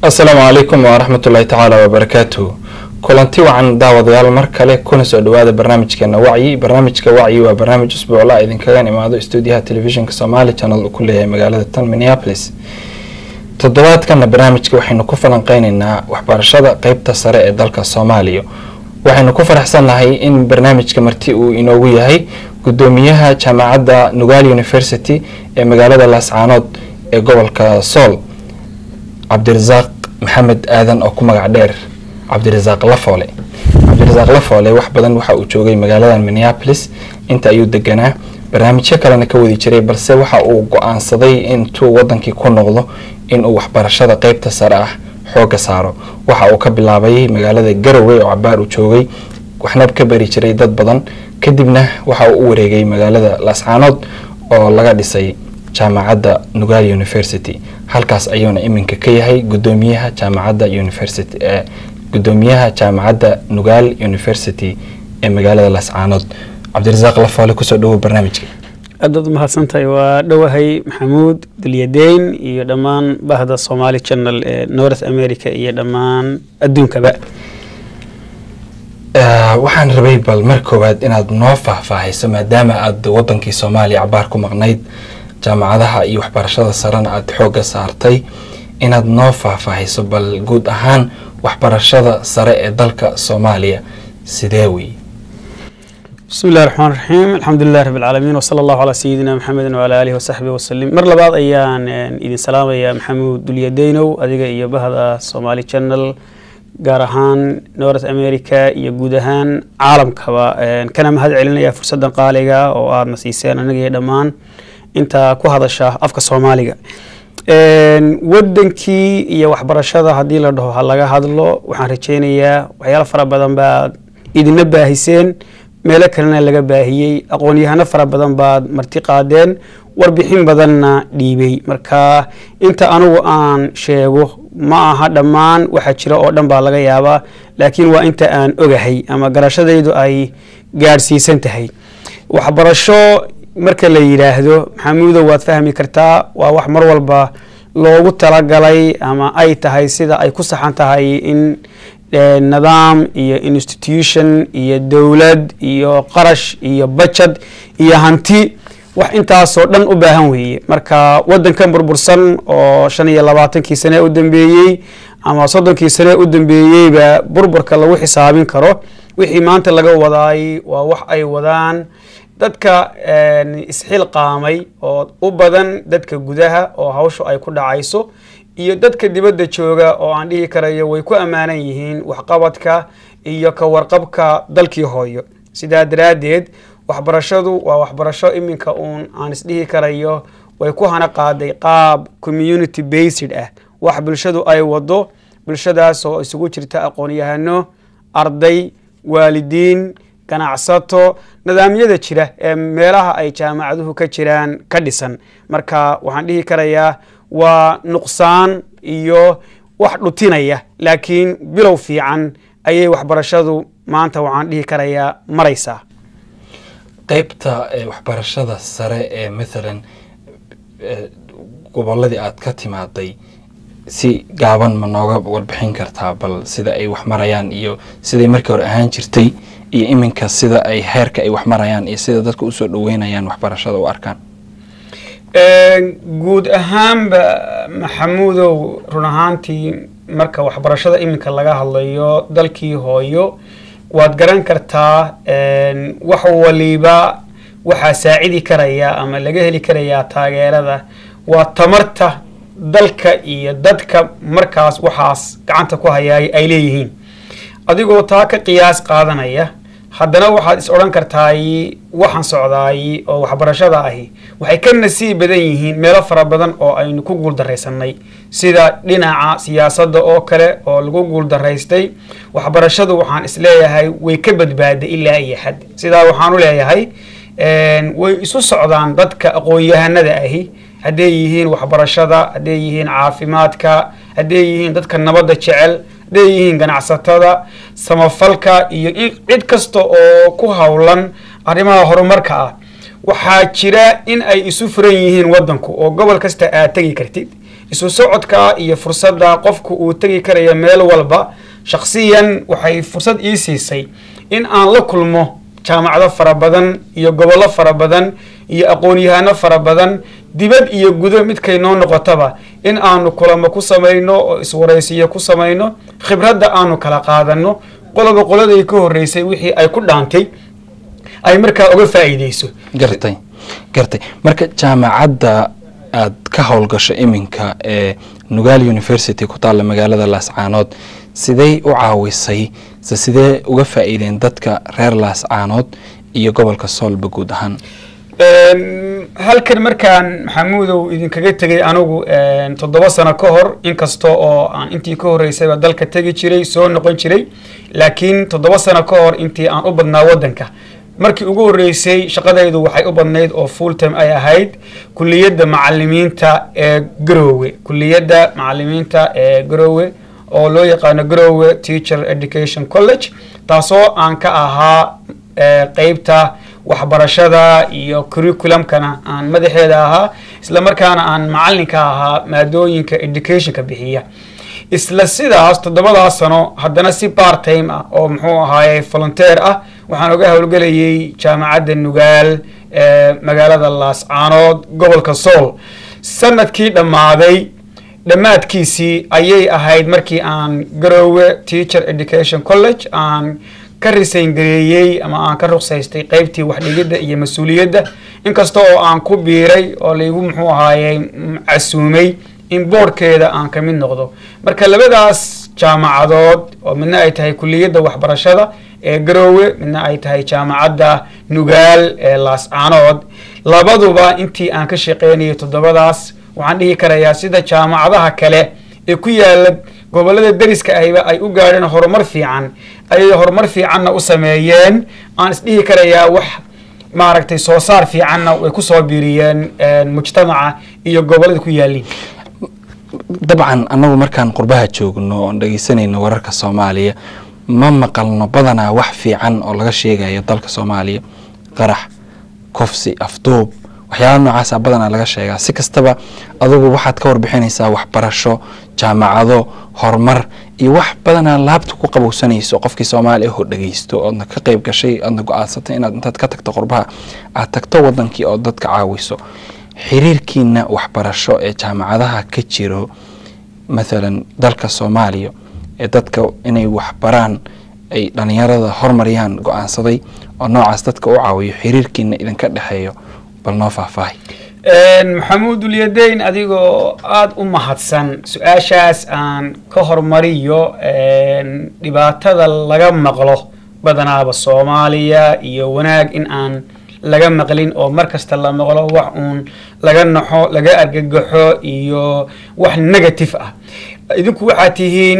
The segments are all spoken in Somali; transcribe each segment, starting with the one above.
asalaamu calaykum waraxmat ullaahi tacaala wabarakaatuhu kulanti wacan daawadayaal mar kale kuna soo dhawaada barnaamijkeena wacyi barnaamijka wacyi waa barnaamij usbuucla idinkaga imaado stuudiyaha telefishinka somaali channel uu ku leeyahay magaalada tan minneapolis toddobaadkana barnaamijka waxaynu ku falanqeyneynaa waxbarashada qeybta sare ee dalka soomaaliya waxaynu ku faraxsannahay in barnaamijka marti uu inoogu yahay gudoomiyaha jaamacadda nugal university ee magaalada laascaanood ee gobolka sool cabdirasaaq maxamed aadan oo ku magac dheer cabdirasaaq lafoole cabdirasaaq lafoole wax badan waxa uu joogay magaaladan minneapolis inta ayuu deganaa barnaamijyo kalena ka wadi jiray balse waxa uu go-aansaday intuu wadankii ku noqdo inuu waxbarashada qeybta sare ah xooga saaro waxa uu ka bilaabay magaalada garowe oo cabaar uu joogay waxna ka bari jiray dad badan kadibna waxa uu u wareegay magaalada laascaanood oo laga dhisay jaamacadda nugal university halkaas ayuuna iminka ka yahay gudoomiyaha jaamacadda university ee gudoomiyaha jaamacadda nugal university ee magaalada laascaanood cabdirasaaq lafoole kusoo dhawow barnaamijka aadaad umahadsantahay waa dhowahay maxamuud dulyadeyn iyo dhammaan bahda somaali channel ee north america iyo dhammaan adduunkaba waxaan rabay bal mar koowaad inaad noo faahfaahayso maadaama aad wadankii soomaaliya cabaar ku maqnayd jaamacadaha iyo waxbarashada sarena aada xooga saartay inaad noo faahfaahayso bal guud ahaan waxbarashada sare ee dalka soomaaliya sidee wey bismi illahi raxmaan raxiim alxamdulilah rabi alcaalamiin wsala allahu calaa sayidina maxamedin wala alihi wasaxbihi wasalim mar labaad ayaan idin salaamayaa maxamuud dulyadeynow adiga iyo bahda somaali channel gaar ahaan north america iyo guud ahaan caalamkaba kana mahad celinaya fursadan qaaliga oo aadna siiseen aniga iyo dhammaan inta ku hadasha afka soomaaliga wadankii iyo waxbarashada haddii la dhaho ha laga hadlo waxaan rajeynayaa waxyaalo fara badan baad idina baahiseen meelo kalena laga baahiyey aqoon-yahano fara badan baad marti qaadeen warbixin badanna dhiibay marka inta anugu aan sheego ma aha dhammaan waxaa jira oo dhan baa laga yaabaa laakiin waa inta aan ogahay ama garashadaydu ay gaadhsiisan tahay waxbarasho marka la yidhaahdo maxamuudo waad fahmi kartaa waa wax mar walba loogu talagalay ama ay tahay sida ay ku saxan tahay in nidaam iyo institution iyo dowlad iyo qarash iyo bajad iyo hanti wax intaasoo dhan u baahan weeye marka wadankan burbursan oo shan iyo labaatankii sane u dambeeyey ama soddonkii sane u dambeeyeyba burburka lagu xisaabin karo wixii maanta laga wadaay waa wax ay wadaan dadka isxilqaamay oo u badan dadka gudaha oo hawshu ay ku dhacayso iyo dadka dibadda jooga oo aan dhihi karayo way ku ammaanan yihiin waxqabadka iyo ka warqabka dalkii hooyo sidaa daraaddeed waxbarashadu waa waxbarasho iminka uun aan isdhihi karayo way ku hana qaaday qaab community based ah wax bulshadu ay wado bulshadaas oo isugu jirta aqoon-yahano arday waalidiin ganacsato nidaamyada jira ee meelaha ay jaamacaduhu ka jiraan ka dhisan marka waxaan dhihi karayaa waa nuqsaan iyo wax dhutinaya laakiin bilow fiican ayay waxbarashadu maanta waxaan dhihi karayaa maraysaa qeybta waxbarashada sare ee mathalan goboladii aad ka timaaday si gaaban ma nooga warbixin kartaa bal sida ay wax marayaan iyo siday markii hore ahaan jirtay iyo iminka sida ay heerka ay wax marayaan iyo sida dadka usoo dhaweynayaan waxbarashada u arkaan guud ahaanba maxamuudow run ahaantii marka waxbarashada iminka laga hadlayo dalkii hooyo waad garan kartaa wax waliba waxaa saacidi karaya ama laga heli karayaa taageerada waa tamarta dalka iyo dadka markaas waxaas gacanta ku hayaay ay leeyihiin adigoo taa ka qiyaas qaadanaya haddana waxaad is odhan kartaay waxaan socdaay oo waxbarashada ahi waxay ka nasiib badan yihiin meelo fara badan oo aynu ku guuldaraysanay sida dhinaca siyaasadda oo kale oo lagu guuldaraystay waxbarashadu waxaan isleeyahay way ka badbaaday ilaa iyo xad sidaa waxaanu leeyahay way isu socdaan dadka aqoon-yahanada ahi hadday yihiin waxbarashada hadday yihiin caafimaadka hadday yihiin dadka nabadda jecel hadday yihiin ganacsatada samafalka iyo cid kasta oo ku howlan arrimaha horumarka ah waxaa jira in ay isu furan yihiin wadanku oo gobol kasta aad tegi kartid isu socodka iyo fursadda qofku uu tegi karaya meel walba shakhsiyan waxay fursad ii siisay in aan la kulmo jaamacado fara badan iyo gobollo fara badan iyo aqoon-yahano fara badan dibad iyo gudo midkay noo noqotaba in aanu kulamo ku samayno oo iswaraysiyo ku samayno khibradda aanu kala qaadano qoloba qoladay ka horreysay wixii ay ku dhaantay ay markaa uga faa'iideyso gartay gartay marka jaamacadda aad ka howlgasho iminka ee nugaal university ku taalla magaalada laascaanood sidey u caawisay se sidee uga faa'iideen dadka reer laascaanood iyo gobolka soolba guud ahaan halkan markaan maxamuudow idinkaga tegay anigu toddoba sano ka hor inkasta oo aan intii ka horreysayba dalka tegi jiray soo noqon jiray laakiin toddoba sano ka hor intii aan u badnaa waddanka markii ugu horreysay shaqadaydu waxay u badnayd oo full time ay ahayd kuliyadda macalimiinta ee garoowe kuliyadda macalimiinta ee garoowe oo loo yaqaano garoowe teacher education college taasoo aan ka ahaa qeybta waxbarashada iyo curriculumkana aan madaxeeda ahaa isla markaana aan macalinka ahaa maadooyinka educationka bixiya isla sidaas toddobadaas sano haddana si part time ah oo muxuu ahaaye volunteer ah waxaan uga howlgelayay jaamacadda nugaal ee magaalada laascaanood gobolka sool sanadkii dhammaaday dhammaadkiisii ayay ahayd markii aan garoowe teacher education college aan ka risayn gareeyey ama aan ka ruqsaystay qeybtii waxdhigidda iyo mas-uuliyadda inkasta oo aan ku biiray oo laygu muxuu ahaayey casuumay in boordhkeeda aan ka mid noqdo marka labadaas jaamacadood oo midna ay tahay kuliyadda waxbarashada ee garoowe midna ay tahay jaamacadda nugaal ee laascaanood labaduba intii aan ka shaqeynayay toddobadaas waxaan dhihi karayaa sida jaamacadaha kale ee ku yaala gobolada deriska ahiba ay u gaadheen horumar fiican ayay horumar fiicanna u sameeyeen aan isdhihi karayaa wax maaragtay soo saar fiicanna way kusoo biiriyeen mujtamaca iyo gobolada ku yaaliin dabcan annagu markaan qurbaha joogno oon dhegeysanayno wararka soomaaliya ma maqalno badanaa wax fiican oo laga sheegayo dalka soomaaliya qarax kufsi afduub waxyaala noocaasa badanaa laga sheegaa si kastaba adugu waxaad ka warbixinaysaa waxbarasho jaamacado horumar iyo wax badanaa laabta ku qabowsanayso qofkii soomaaliya oo dhegeysto oodna ka qeyb gashay oodna go-aansatay inaad intaad ka tagto qurbaha aad tagto wadankii oo dadka caawiso xiriirkiina waxbarasho ee jaamacadaha ka jiro mathalan dalka soomaaliya ee dadka inay waxbaraan ay dhalinyarada hormariyaan go-aansaday oo noocaas dadka u caawiyo xiriirkiina idinka dhexeeyo bal noo faahfaahay maxamuud ulyadeyn adigoo aada u mahadsan su-aashaas aan ka hormariyo dhibaatada laga maqlo badanaaba soomaaliya iyo wanaag in aan laga maqlin oo mar kasta la maqlo wax uun laga naxo laga argagaxo iyo wax negative ah idinku waxaad tihiin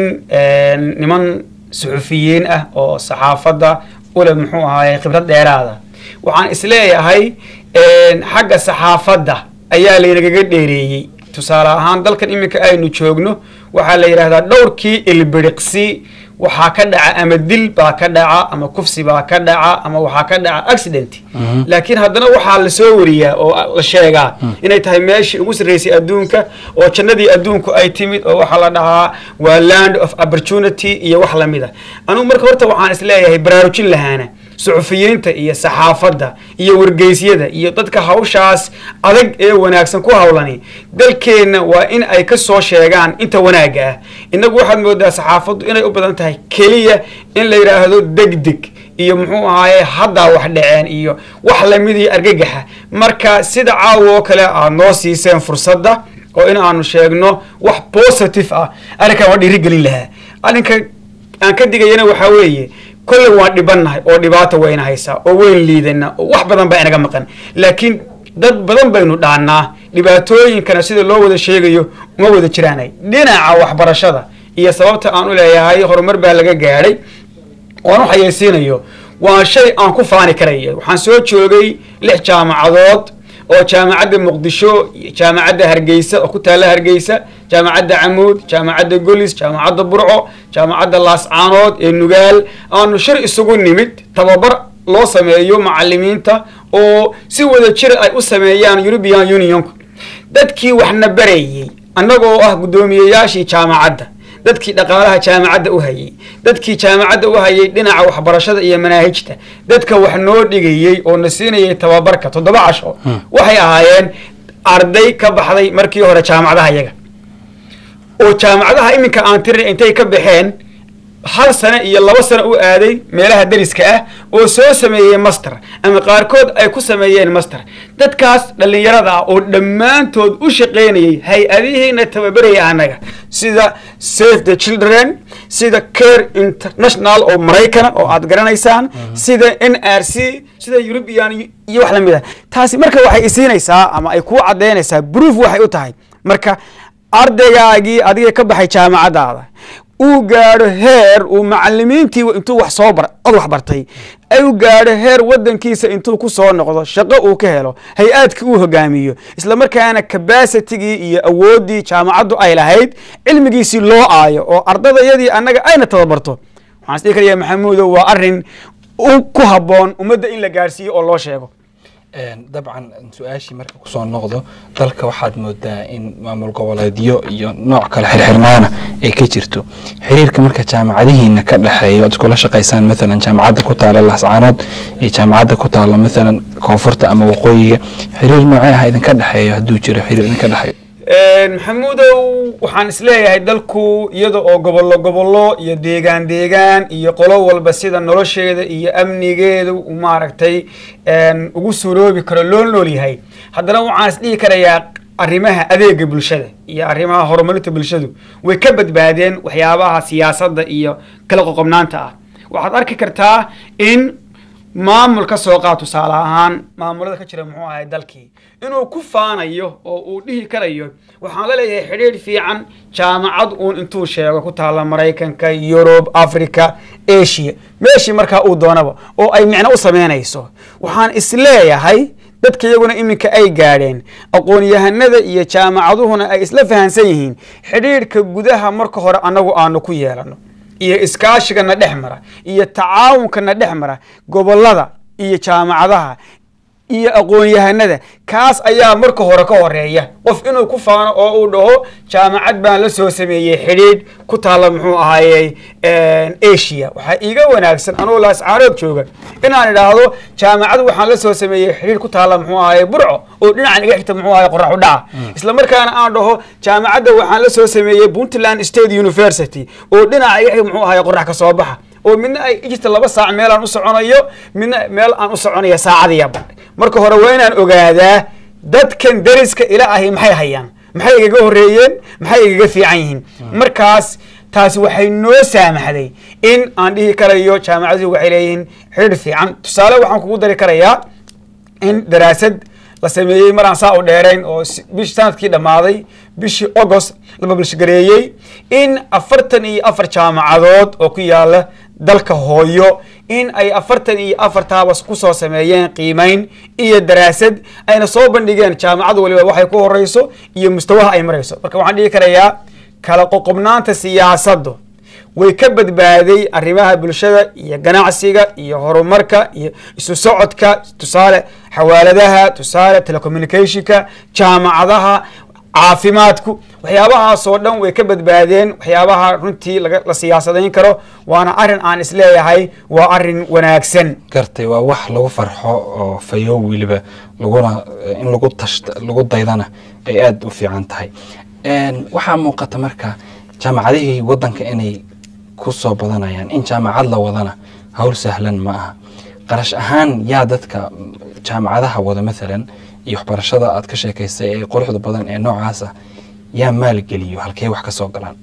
niman suxufiyiin ah oo saxaafadda ule muxuu ahaaye khibrad dheeraada waxaan isleeyahay xagga saxaafadda ayaa laynagaga dheereeyey tusaale ahaan dalkan iminka aynu joogno waxaa la yidhahdaa dhowrkii ilbiriqsi waxaa ka dhaca ama dil baa ka dhaca ama kufsi baa ka dhaca ama waxaa ka dhaca accident laakiin haddana waxaa lasoo wariyaa oo la sheegaa inay tahay meeshii ugu sarreysay adduunka oo jannadii adduunku ay timid oo waxaa la dhahaa waa land of opportunity iyo wax lamid a anugu marka horta waxaan isleeyahay baraarujin lahaana suxufiyiinta iyo saxaafadda iyo wargeysyada iyo dadka hawshaas adag ee wanaagsan ku hawlani dalkeenna waa in ay ka soo sheegaan inta wanaagga ah innagu waxaad moodaa saxaafaddu inay u badan tahay keliya in la yidhaahdo degdeg iyo muxuu ahaaye haddaa wax dhaceen iyo wax lamid iyo argagaxa marka sida caawa oo kale aad noo siiseen fursadda oo in aanu sheegno wax positive ah arrinkan waa dhiirigelin lahaa arrinka aan ka digayana waxaa weeye kolley waan dhibannahay oo dhibaata wayna haysaa oo weyn liidana oo wax badan baa inaga maqan laakiin dad badan baynu dhaannaa dhibaatooyinkana sida loo wada sheegayo uma wada jiraanay dhinaca waxbarashada iyo sababta aan u leeyahay horumar baa laga gaadhay oan u xayeysiinayo waa shay aan ku faani karaya waxaan soo joogay lix jaamacadood oo jaamacadda muqdisho jaamacadda hargeysa oo ku taalla hargeysa jaamacadda camuud jaamacadda golis jaamacadda burco jaamacadda laascaanood ee nugaal aanu shir isugu nimid tababar loo sameeyo macalimiinta oo si wada jir ay u sameeyaan european unionku dadkii waxna barayey annagoo ah guddoomiyeyaashii jaamacadda dadkii dhaqaalaha jaamacadda u hayay dadkii jaamacadda u hayay dhinaca waxbarashada iyo manaahijta dadka wax noo dhigayey oo na siinayay tababarka toddoba casho waxay ahaayeen arday ka baxday markii hore jaamacadaha yaga oo jaamacadaha iminka aan tirin intay ka baxeen hal sano iyo laba sano u aaday meelaha deriska ah oo soo sameeyey master ama qaarkood ay ku sameeyeen master dadkaas dhallinyarada ah oo dhammaantood u shaqaynayay hay-adihiina tababaraya annaga sida save the children sida care international oo maraykana oo aad garanaysaan sida n r c sida eurubian iyo wax lamid ah taasi marka waxay isiinaysaa ama ay kuu caddaynaysaa proof waxay u tahay marka ardaygaagii adiga ka baxay jaamacadaada uu gaadho heer uu macalimiintii intuu wax soo bar od wax bartay u gaadho heer wadankiisa intuu ku soo noqdo shaqo uu ka helo hay-aadkii uu hogaamiyo isla markaana cabacitigii iyo awooddii jaamacaddu ay lahayd cilmigiisii loo aayo oo ardadayadii annaga ayna tababarto waxaan isdhihi karaya maxamuudow waa arrin ku habboon ummadda in la gaadhsiiyo oo loo sheego dabcan su-aashii marka kusoo noqdo dalka waxaad moodaa in maamul goboleedyo iyo nooc kale xirxirnaana ay ka jirto xiriirka marka jaamacadihiina ka dhexeeya oad iskula shaqaysaan maalan jaamacadda ku taala lascaanood iyo jaamacadda ku taala maalan koonfurta ama waqooyiga xiriir noocee ah idinka dhexeeyo hadduu jiro xiriir idinka dhexeeyo maxamuudow waxaan isleeyahay dalku iyada oo gobollo gobollo iyo deegaan deegaan iyo qolo walba sida nolosheeda iyo amnigeeda maaragtay ugu suroobi karo loo nool yahay haddana waxaan is dhihi karayaa arrimaha adeega bulshada iyo arrimaha horumarinta bulshadu way ka badbaadeen waxyaabaha siyaasadda iyo kala qoqobnaanta ah waxaad arki kartaa in maamul ka soo qaad tusaale ahaan maamulada ka jira muxuu ahay dalkii inuu ku faanayo oo uu dhihi karayo waxaan la leeyahay xidhiidh fiican jaamacad uun intuu sheego ku taalla maraykanka yurub africa asia meeshii markaa uu doonaba oo ay micno u sameynayso waxaan isleeyahay dadka iyaguna iminka ay gaadheen aqoon-yahanada iyo jaamacaduhuna ay isla fahansan yihiin xidhiidhka gudaha marka hore annagu aanu ku yeelano iyo iskaashigana dhex mara iyo tacaawunkana dhex mara gobolada iyo jaamacadaha iyo aqoon-yahanada kaas ayaa marka hore ka horeeya qof inuu ku faano oo uu dhaho jaamacad baan la soo sameeyey xidhiidh ku taalla muxuu ahaayey asia waxaa iiga wanaagsan anuu laascaarood jooga inaan idhaahdo jaamacad waxaan la soo sameeyey xidhiidh ku taalla muxuu ahaayey burco oo dhinacan iga xigta muxuu ahaye qorax u dhaca isla markaana aan dhaho jaamacadda waxaan la soo sameeyey puntland state university oo dhinaca iga xigta muxuu ahaye qorax ka soo baxa oo midna ay jirta laba saac meel aan u soconayo midna meel aan u soconayo saacadiya badh marka hore waa inaan ogaadaa dadkan deriska ila ahi maxay hayaan maxay igaga horreeyeen maxay igaga fiican yihiin markaas taasi waxay noo saamaxday in aan dhihi karayo jaamacaduhu waxay leeyihiin xidhiir fiican tusaale waxaan kugu dari karayaa in daraasad la sameeyey maraan saa u dheerayn oo bish sanadkii dhammaaday bishii agost la bablishgareeyey in afartan iyo afar jaamacadood oo ku yaala dalka hooyo in ay afartan iyo afartaabas kusoo sameeyeen qiimeyn iyo daraasad ayna soo bandhigeen jaamacad waliba waxay ku horeyso iyo mustawaha ay marayso marka waxaan dhihi karayaa kala qoqobnaanta siyaasaddu way ka badbaaday arrimaha bulshada iyo ganacsiga iyo horumarka iyo isu socodka tusaale xawaaladaha tusaale telecommunicationka jaamacadaha caafimaadku waxyaabahaasoo dhan way ka badbaadeen waxyaabaha runtii la siyaasadayn karo waana arrin aan isleeyahay waa arrin wanaagsan gartay waa wax lagu farxo oo fayo weliba laguna in lagu tashta lagu daydana ay aada u fiican tahay waxaa muuqata marka jaamacadihii waddanka inay ku soo badanayaan in jaamacad la wadana hawl sahlan ma aha qarash ahaan yaa dadka jaamacadaha wada maalan iyo waxbarashada aad ka sheekaysay ee quruxda badan ee noocaas ah yaa maalgeliyo halkee wax ka soo galaan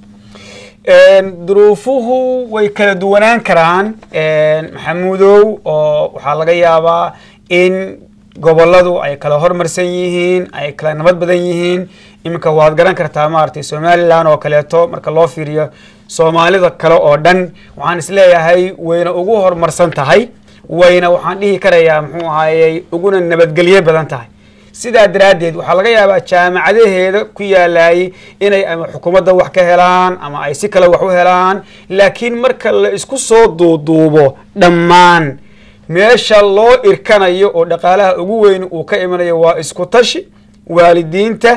duruufuhu way kala duwanaan karaan maxamuudow oo waxaa laga yaabaa in goboladu ay kala hormarsan yihiin ay kala nabad badan yihiin iminka waad garan kartaa maaragtay somalilan oo kaleeto marka loo fiiriyo soomaalida kale oo dhan waxaan isleeyahay wayna ugu horumarsan tahay wayna waxaan dhihi karayaa muxuu ahaayey uguna nabadgelye badan tahay sidaa daraaddeed waxaa laga yaabaa jaamacadaheeda ku yaalaayey inay ama xukuumadda wax ka helaan ama ay si kale wax u helaan laakiin marka la isku soo duuduubo dhammaan meesha loo irkanayo oo dhaqaalaha ugu weyn uu ka imanayo waa isku tashi waalidiinta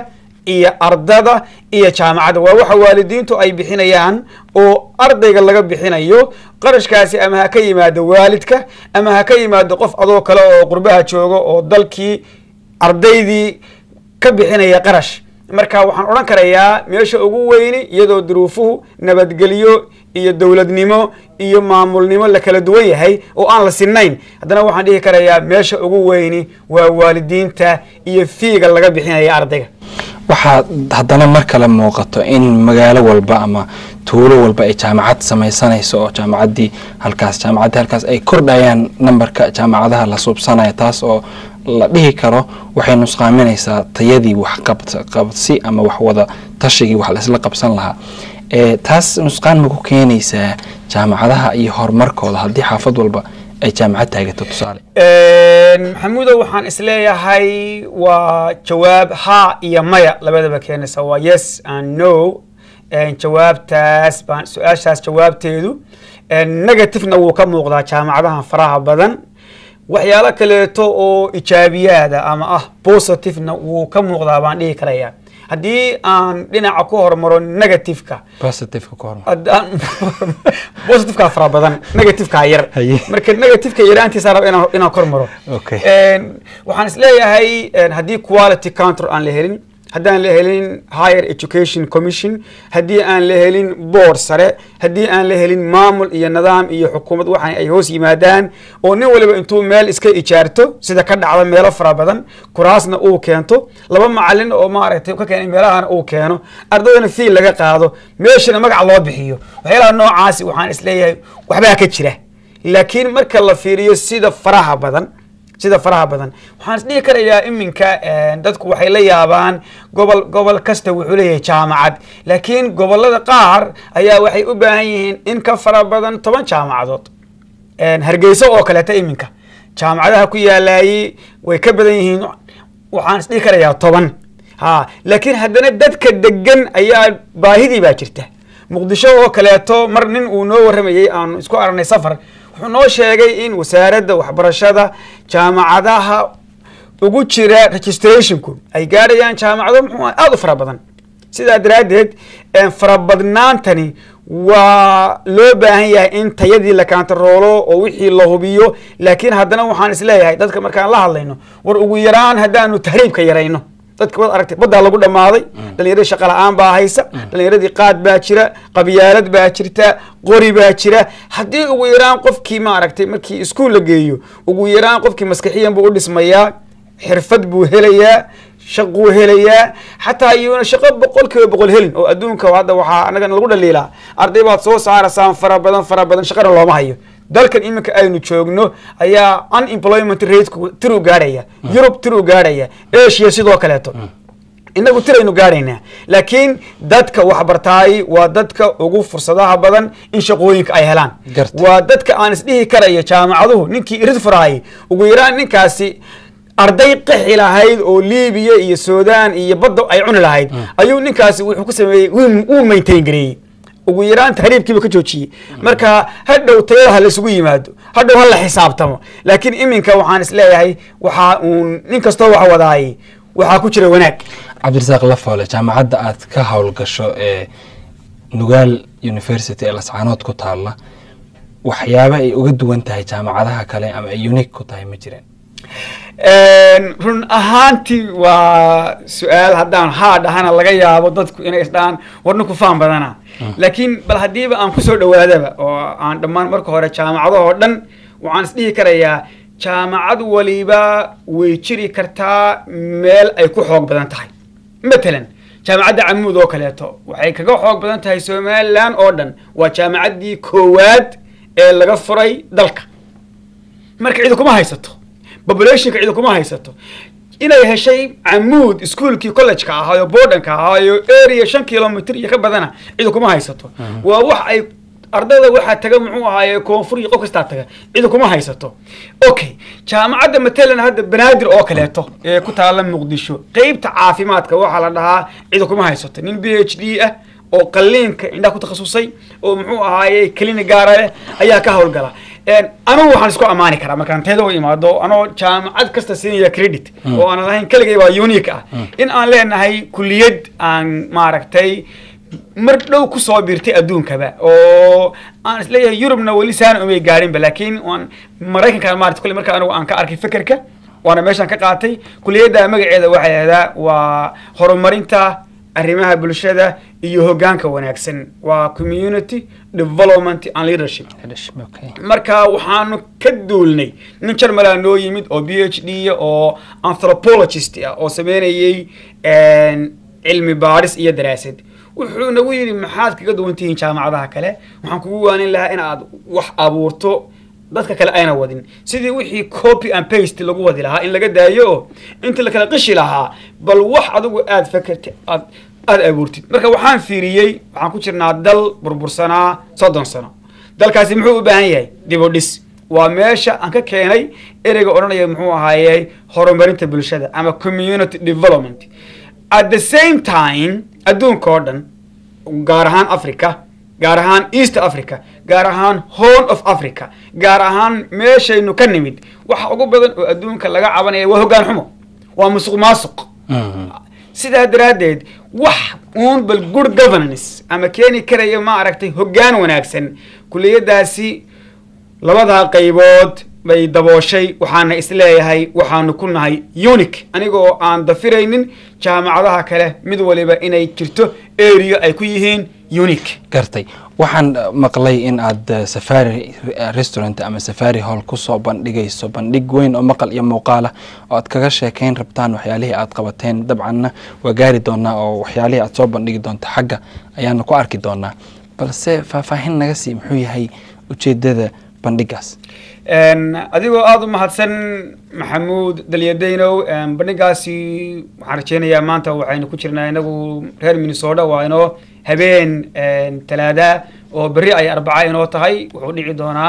iyo ardada iyo jaamacadda waa waxa waalidiintu ay bixinayaan oo ardayga laga bixinayo qarashkaasi ama ha ka yimaado waalidka ama ha ka yimaado qof adoo kale oo qurbaha jooga oo dalkii ardaydii ka bixinaya qarash marka waxaan odhan karayaa meesha ugu weyni iyadoo duruufuhu nabadgelyo iyo dowladnimo iyo maamulnimo la kala duwan yahay oo aan la sinayn haddana waxaan dhihi karayaa meesha ugu weyni waa waalidiinta iyo fiiga laga bixinaya ardayga waxaa haddana mar kale muuqato in magaalo walba ama tuulo walba ay jaamacad samaysanayso oo jaamacaddii halkaas jaamacaddii halkaas ay kordhayaan nambarka jaamacadaha la suubsanaya taas oo la dhihi karo waxay nusqaaminaysaa tayadii waxqabsi ama wax wada tashigii wax laisla qabsan lahaa taas nusqaan ma ku keenaysaa jaamacadaha iyo horumarkooda haddii xaafad walba ay jaamacad taagato tusaale maxamuudo waxaan isleeyahay waa jawaab ha iyo maya labadaba keenaysa waa yes and no jawaabtaas baan su-aashaas jawaabteedu negativena wuu ka muuqdaa jaamacadahan faraha badan waxyaalo kaleeto oo ijaabiyaada ama ah positivena wuu ka muuqdaa baan dhihi karayaa haddii aan dhinaca ku hormaro negativeka haddaan positiveka fara badan negativeka yar marka negativeka yaraantiisa raba inaan inaan kor maro waxaan isleeyahay haddii quality counter aan la helin haddaan la helin higher education commission haddii aan la helin board sare haddii aan la helin maamul iyo nidaam iyo xukuumad waxaan ay hoos yimaadaan oo nin waliba intuu meel iska ijaarto sida ka dhacda meelo fara badan kuraasna uu keento laba macalin oo maaragtay ka keenay meelahana uu keeno ardaydana fiil laga qaado meeshana magac loo bixiyo waxyaalaha noocaasi waxaan isleeyahay waxbaa ka jira laakiin marka la fiiriyo sida faraha badan sida faraha badan waxaan isdhihi karayaa iminka dadku waxay la yaabaan gobol gobol kasta wuxuu leeyahay jaamacad laakiin gobolada qaar ayaa waxay u baahan yihiin in ka fara badan toban jaamacadood hargeyso oo kaleeta iminka jaamacadaha ku yaalaayey way ka badan yihiin waxaan isdhihi karayaa toban ha laakiin haddana dadka degan ayaa baahidii baa jirta muqdisho oo kaleeto mar nin uu noo warramayey aanu isku aragnay safar wuxuu noo sheegay in wasaaradda waxbarashada jaamacadaha ugu jira registrationku ay gaadhayaan jaamacado muxuu aada u fara badan sidaa daraaddeed farabadnaantani waa loo baahan yahay in tayadii la kaantaroolo oo wixii la hubiyo laakiin haddana waxaan isleeyahay dadka markaan la hadlayno war ugu yaraan haddaanu tahriibka yarayno dadka wad aragtay baddaa lagu dhammaaday dhalinyaradii shaqa la-aan baa haysa dhalinyaradii qaad baa jira qabyaalad baa jirta qori baa jira haddii ugu yaraan qofkii maaragtay markii iskuol la geeyo ugu yaraan qofkii maskaxiyan buu u dhismayaa xirfad buu helayaa shaquu helayaa xataa iyuuna shaqo boqol kiiba boqol helin oo adduunka hadda waxaa anagana lagu dhaliilaa arday baad soo saaraysaan fara badan fara badan shaqana looma hayo dalkan iminka aynu joogno ayaa unemployment rateku tiruu gaadhaya yurub tiruu gaadhaya asia sidoo kaleeto inagu tiraynu gaadhaynaa laakiin dadka waxbartaay waa dadka ugu fursadaha badan in shaqooyinka ay helaan waa dadka aan isdhihi karayo jaamacaduhu ninkii irid furaayay ugu yaraan ninkaasi arday qaxi lahayd oo libiya iyo sudan iyo badda ay cuni lahayd ayuu ninkaasi wuxuu ku sameeyey wuu maintain gareeyey ugu yaraan tahriibkiiba ka joojiyey marka hadhow tayada ha laisugu yimaado hadhow ha la xisaabtamo laakiin iminka waxaan isleeyahay waxaa uun nin kastoo wax wadaayay waxaa ku jira wanaag cabdirasaaq lafoole jaamacadda aad ka howlgasho ee nugaal university ee lascaanood ku taalla waxyaaba ay uga duwan tahay jaamacadaha kale ama ay unique ku tahay ma jireen run ahaantii waa su-aal haddaan haa dhahana laga yaabo dadku inay isdhahaan war ninku faan badana laakiin bal haddiiba aan kusoo dhawaadaba oo aan dhammaan marka hore jaamacadahoo dhan waxaan isdhihi karayaa jaamacad waliba way jiri kartaa meel ay ku xoog badan tahay matalan jaamacadda camuud oo kaleeto waxay kaga xoog badan tahay somalilan oo dhan waa jaamacaddii koowaad ee laga furay dalka marka cidi kuma haysato populationka cidi kuma haysato inay heshay camuud iskuolkii collegeka ahaayo bordanka ahaayo area shan kilomitr iyo ka badana cidi kuma haysato waa wax ay ardayda waxaa taga muxuu ahaaye koonfur iyo qof kastaa taga cidi kuma haysato okay jaamacadda matalan hadda banaadir oo kaleeto ee ku taala muqdisho qeybta caafimaadka waxaa la dhahaa cidi kuma haysato nin b h d ah oo qaliinka indhaha ku takhasusay oo muxuu ahaaye kelini gaara leh ayaa ka howlgala anigu waxaan isku ammaani karaa markaan teeda u imaado anoo jaamacad kasta siinaya credit oo aanan lahayn keligay waa unique ah in aan leenahay kuliyad aan maaragtay mar dhow kusoo biirtay adduunkaba oo aan isleeyahay yurubna weli saana umay gaarinba laakiin waan maraykanka maarata kule marka anigu aan ka arkay fekerka waana meeshaan ka qaatay kuliyadda magaceeda waxay ahdaa waa horumarinta arrimaha bulshada iyo hoggaanka wanaagsan waa community development and leadership marka waxaanu ka duulnay nin jarmalaa noo yimid oo b h d oo anthropologist ah oo sameynayay cilmi baadhis iyo daraasad wuxuu nagu yidhi maxaad kaga duwan tihiin jaamacadaha kale waxaan kugu waanin lahaa in aad wax abuurto dadka kale ayna wadin sidii wixii copy and paste lagu wadi lahaa in laga daayo oo inta la kala qishi lahaa bal wax adigu aad fakertay aad aada abuurtid marka waxaan fiiriyey waxaan ku jirnaa dal burbursanaa soddon sano dalkaasi muxuu u baahan yahay dib u dhis waa meesha aan ka keenay ereyga odhanaya muxuu ahaaye horumarinta bulshada ama community development at the same time adduunka oo dhan gaar ahaan africa gaar ahaan east africa gaar ahaan horn of africa gaar ahaan meeshaynu ka nimid waxa ugu badan oo adduunka laga cabanaya waa hoggaan xumo waa musuq maasuq sidaa daraaddeed wax uun bal good governance ama keeni karaya ma aragtay hoggaan wanaagsan kuliyaddaasi labadaa qaybood bay dabooshay waxaana isleeyahay waxaanu ku nahay unique anigoo aan dafiraynin jaamacadaha kale mid waliba inay jirto area ay ku yihiin unique gartay waxaan maqlay in aad safari restaurant ama safari hall kusoo bandhigayso bandhig weyn oo maqal iyo muuqaalah oo aad kaga sheekeyn rabtaan waxyaalihii aad qabateen dabcanna waa gaari doonaa oo waxyaalihii aad soo bandhigi doonto xagga ayaana ku arki doonaa balse faahfaahin naga sii muxuu yahay ujeedada bandhigaas adigoo aada u mahadsan maxamuud dalyadaynow bandhigaasi waxaan rajeynayaa maanta waxaynu ku jirnaa inagu reer minnesota waa inoo habeen talaada oo berri ay arbaca inoo tahay wuxuu dhici doonaa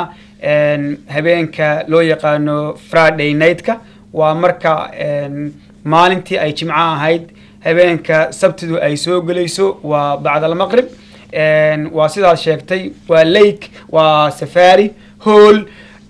habeenka loo yaqaano friday nightka waa marka maalintii ay jimco ahayd habeenka sabtidu ay soo gelayso waa bacd almaqrib waa sidaad sheegtay waa lake waa safari hall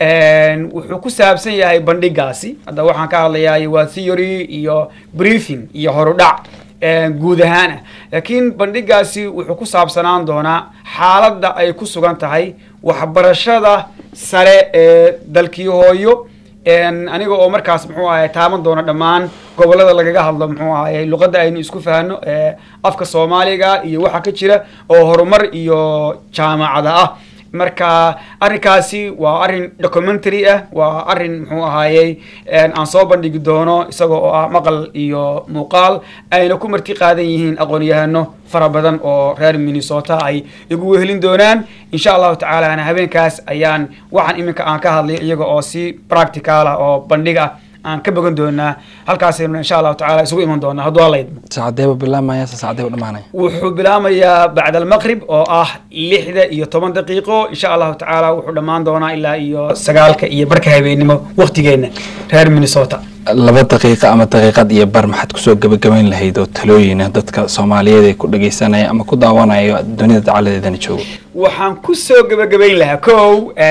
wuxuu ku saabsan yahay bandhigaasi hadda waxaan ka hadlayaa waa theory iyo briefing iyo horudhac guud ahaan ah laakiin bandhigaasi wuxuu ku saabsanaan doonaa xaaladda ay ku sugan tahay waxbarashada sare ee dalkii hooyo aniga oo markaas muxuu ahay taaban doona dhammaan gobolada lagaga hadlo muxuu ahay luqadda aynu isku fahno afka soomaaliga iyo waxa ka jira oo horumar iyo jaamacada ah marka arrinkaasi waa arrin documentary ah waa arrin muxuu ahaayey aan soo bandhigi doono isagoo oo ah maqal iyo muuqaal ayna ku marti qaadan yihiin aqoon-yahano fara badan oo reer minnesota ay igu wehelin doonaan insha allahu tacaalana habeenkaas ayaan waxaan iminka aan ka hadlay iyaga oo si practical ah oo bandhig ah aan ka bogan doonaa halkaasaynu insha allahu tacala isugu iman doonaa hadduu alla idmo saacadeeba bilaamaya se saacadeeba dhamaanaya wuxuu bilaamayaa bacda almaqrib oo ah lixda iyo toban daqiiqo insha allahu tacaala wuxuu dhammaan doonaa ilaa iyo sagaalka iyo barka habeenimo waktigeenna reer minnesota laba daqiiqa ama daqiiqad iyo bar maxaad kusoo gebagabayn lahayd oo talooyina dadka soomaaliyeed ee ku dhageysanaya ama ku daawanaya dunida dacaladeedana joogo waxaan kusoo gebagabayn lahaa kow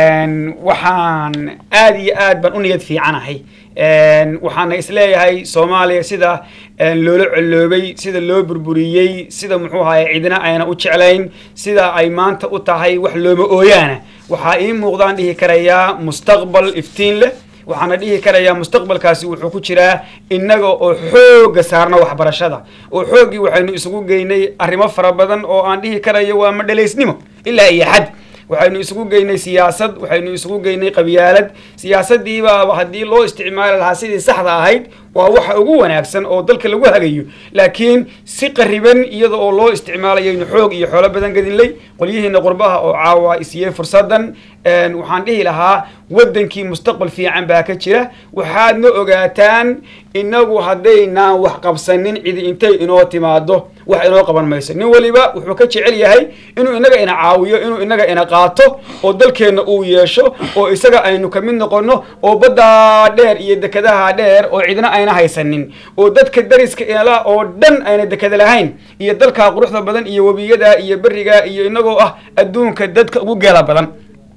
waxaan aada iyo aad baan u niyad fiicanahay waxaana isleeyahay soomaaliya sida loola coloobay sida loo burburiyey sida muxuu ahaye cidina ayna u jeclayn sida ay maanta u tahay wax looma ooyaana waxaa ii muuqdaan dhihi karayaa mustaqbal iftiin leh waxaana dhihi karayaa mustaqbalkaasi wuxuu ku jiraa innaga oo xoogga saarna waxbarashada oo xooggii waxaynu isugu geynay arrimo fara badan oo aan dhihi karayo waa madhalaysnimo ilaa iyo xad waxaynu isugu geynay siyaasad waxaynu isugu geynay qabyaalad siyaasadiibaaba haddii loo isticmaali lahaa sidii saxda ahayd waa waxa ugu wanaagsan oo dalka lagu hagayo laakiin si qariban iyada oo loo isticmaalayaynu xoog iyo xoolo badan gadinlay qolyihiina qurbaha oo caawa isiiyey fursadan waxaan dhihi lahaa waddankii mustaqbal fiican baa ka jira waxaadna ogaataan inagu haddaynaan wax qabsanin cidi intay inoo timaado wax inoo qaban mayso nin waliba wuxuu ka jecel yahay inuu inaga ina caawiyo inuu inaga ina qaato oo dalkeenna uu yeesho oo isaga aynu ka mid noqono oo baddaa dheer iyo dekadaha dheer oo cidna ayna haysanin oo dadka dariska ila oo dhan ayna dekada lahayn iyo dalkaa quruxda badan iyo webiyada iyo beriga iyo inagoo ah adduunka dadka ugu geela badan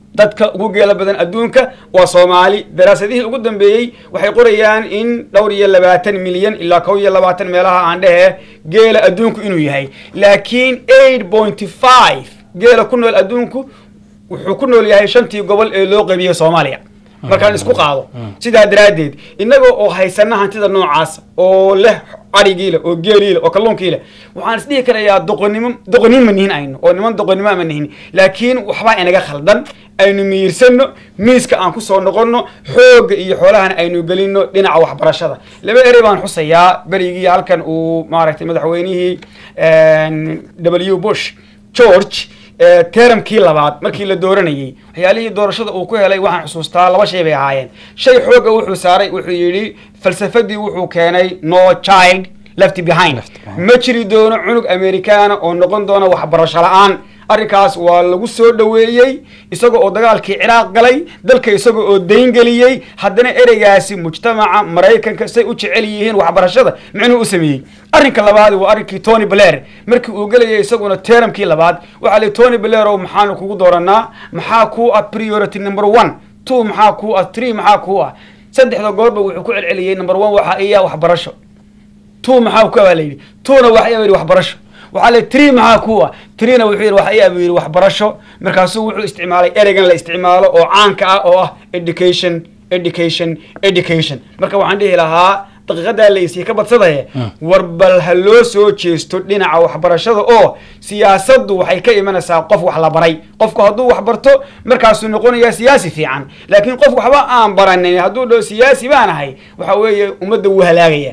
dadka ugu geela badan adduunka waa soomaali daraasadihii ugu dambeeyey waxay qorayaan in dhowr iyo labaatan milyan ilaa kow iyo labaatan meelaha aan dhehe geela adduunku inuu yahay laakiin eight point five geela ku nool adduunku wuxuu ku nool yahay shantii gobol ee loo qaybiyey soomaaliya markaan isku qaado sidaa daraaddeed innaga oo haysana hantida noocaas oo leh arigiile oo geeliile oo kalluunkiile waxaan isdhihi karayaa doqonnimo doqonin ma nihin aynu oo niman doqonnimo ma nihin laakiin waxbaa inaga khaldan aynu miyirsano miiska aan kusoo noqonno xoogga iyo xoolahana aynu gelino dhinaca waxbarashada laba erey baan xusayaa berigii halkan uu maaragtay madaxweynihii w bush george teramkii labaad markii la dooranayey waxyaalihii doorashada uu ku helay waxaan xusuustaa laba shay bay ahaayeen shay xoogga wuxuu saaray wuxuu yidhi falsafadii wuxuu keenay no child left behind ma jiri doono cunug amerikaana oo noqon doona waxbarasho la-aan arrinkaas waa lagu soo dhoweeyey isaga oo dagaalkii ciraaq galay dalka isaga oo dayngeliyey haddana ereygaasi mujtamaca maraykanka say u jecel yihiin waxbarashada micnuu u sameeyey arrinka labaad waa arrinkii tony blair markii uu gelayay isaguna teramkii labaad waxaa li tony blair oo maxaanu kugu dooranaa maxaa kuu ah priority number one two maxaa kuu ah three maxaa kuu ah saddexda goorba wuxuu ku celceliyey number one waxaa iya waxbarasho two maxaa ku baa layidhi twona waxa yidhi waxbarasho waxaa le tree maxaa ku ah treena wuxuu yidhi waxa iyaabu yidhi waxbarasho markaasuu wuxuu isticmaalay ereygan la isticmaalo oo caanka ah oo ah education education education marka waxaan dhihi lahaa daqiiqadaa laysii ka badsadaya war bal ha loo soo jeesto dhinaca waxbarashada oo siyaasaddu waxay ka imanaysaa qof wax la baray qofku hadduu wax barto markaasuu noqonayaa siyaasi fiican laakiin qof waxba aan baranin hadduu dhaho siyaasi baan ahay waxa weeye ummadda wuu halaagaya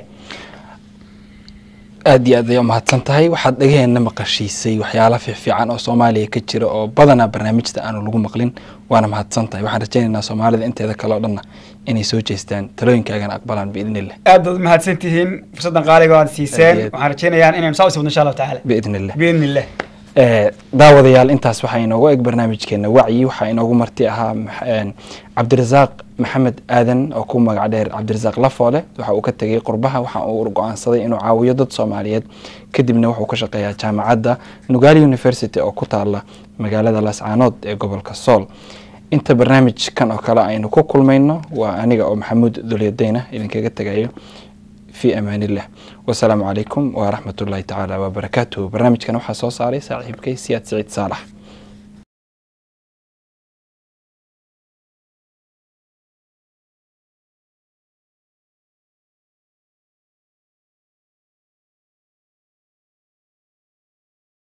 aad iyo aad ay umahadsan tahay waxaad dhagaheena maqashiisay waxyaala fiifiican oo soomaaliya ka jira oo badanaa barnaamijta aanu lagu maqlin waana mahadsan tahay waxaan rajaynaynaa soomaalida inteeda kale o dhanna inay soo jeestaan talooyinkaagana aqbalaan biidni illah aad baad mahadsan tihiin fursaddan qaaliga aad siiseen Aad iyo aad. waxaan rajaynayaa inaynu saa usii wadno insha allahu tacaala biidni illah biidni illah Eh, daawadayaal intaas waxaa inoogu eg barnaamijkeena wacyi waxaa inoogu marti ahaa max- een, cabdirasaaq maxamed aadan oo ku magac dheer cabdirasaaq lafoole waxa uu ka tegay qurbaha waxa uu go-aansaday inuu caawiyo dad soomaaliyeed kadibna wuxuu ka shaqeeyaa jaamacadda nugaali university oo ku taala magaalada laascaanood ee gobolka sool inta barnaamijkan oo kale aynu ku kulmayno waa aniga oo maxamuud dulyadeyna idinkaga tegayo في أمان الله والسلام عليكم ورحمة الله تعالى وبركاته برنامج كان وحا صوصاري صاحب كي سياد سعيد صالح